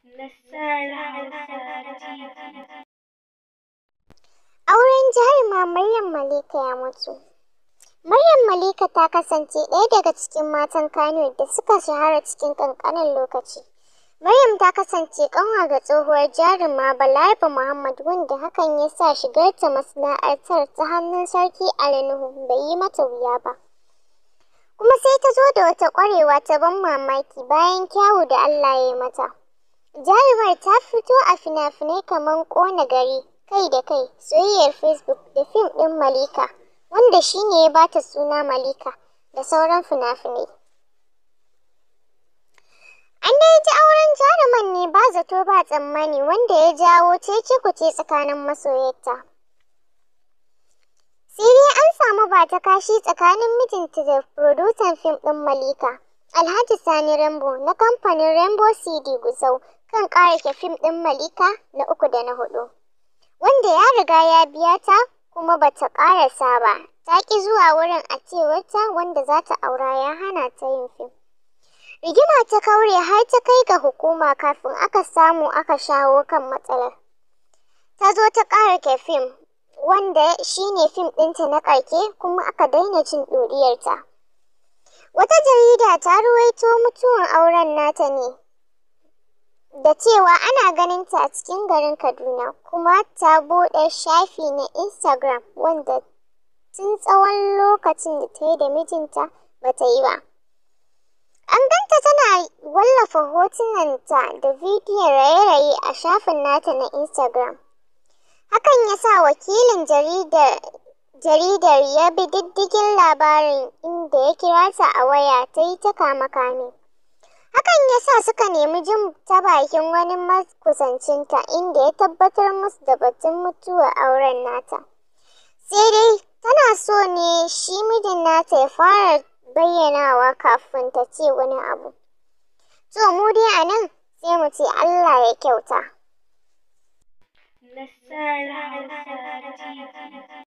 Auren jaruma Maryam Malika ya mutu. Maryam Malika ta kasance ɗaya daga cikin matan Kano da suka shahara cikin ƙanƙanin lokaci. Maryam ta kasance ƙanwa ga tsohuwar jaruma Balaraba Muhammad wanda hakan ya sa shigarta masana'antar ta hannun Sarki Ali Nuhu bai yi mata wuya ba. Kuma sai ta zo da wata ƙwarewa ta ban mamaki bayan kyawu da Allah ya yi mata. Jarumar ta fito a fina-finai kamar Ƙona Gari, Kai da Kai, Soyayyar Facebook da fim ɗin Malika, wanda shi ne ya ba ta suna Malika, da sauran fina-finai. An dai ji auren jaruman ne ba zato ba tsammani wanda ya jawo cece-kuce tsakanin masoyarta. Sai dai an samu ba ta kashi tsakanin mijinta da furodusan fim ɗin Malika, Alhaji Sani Rembo na kamfanin Rembo CD Gusau kan ƙarake fim ɗin Malika na uku da na huɗu. Wanda ya riga ya biya ta kuma ba ta ƙarasa ba, ta ƙi zuwa wurin a cewarta wanda za ta aura ya hana ta yin fim. Rigima ta kaure har ta kai ga hukuma kafin aka samu aka shawo kan matsalar. Ta zo ta ƙarake fim wanda shi ne fim ɗinta na ƙarke kuma aka daina jin ɗuriyarta. Wata jarida ta ruwaito mutuwar auren nata ne da cewa ana ganin ta a cikin garin Kaduna kuma ta buɗe shafi na Instagram wanda tun tsawon lokacin da ta yi da mijinta ba ta yi ba. An ganta tana wallafa hotunanta da bidiyon raye-raye a shafin nata na Instagram. Hakan ya sa wakilin jaridar jaridar ya bi diddigin labarin inda ya kira ta a waya ta yi ta kame-kame. Hakan ya sa suka nemi jin ta bakin wani makusancinta inda ya tabbatar musu da batun mutuwar auren nata. Sai dai tana so ne shi mijin nata ya fara bayyanawa kafin ta ce wani abu. To mu dai a nan sai mu ce Allah ya kyauta.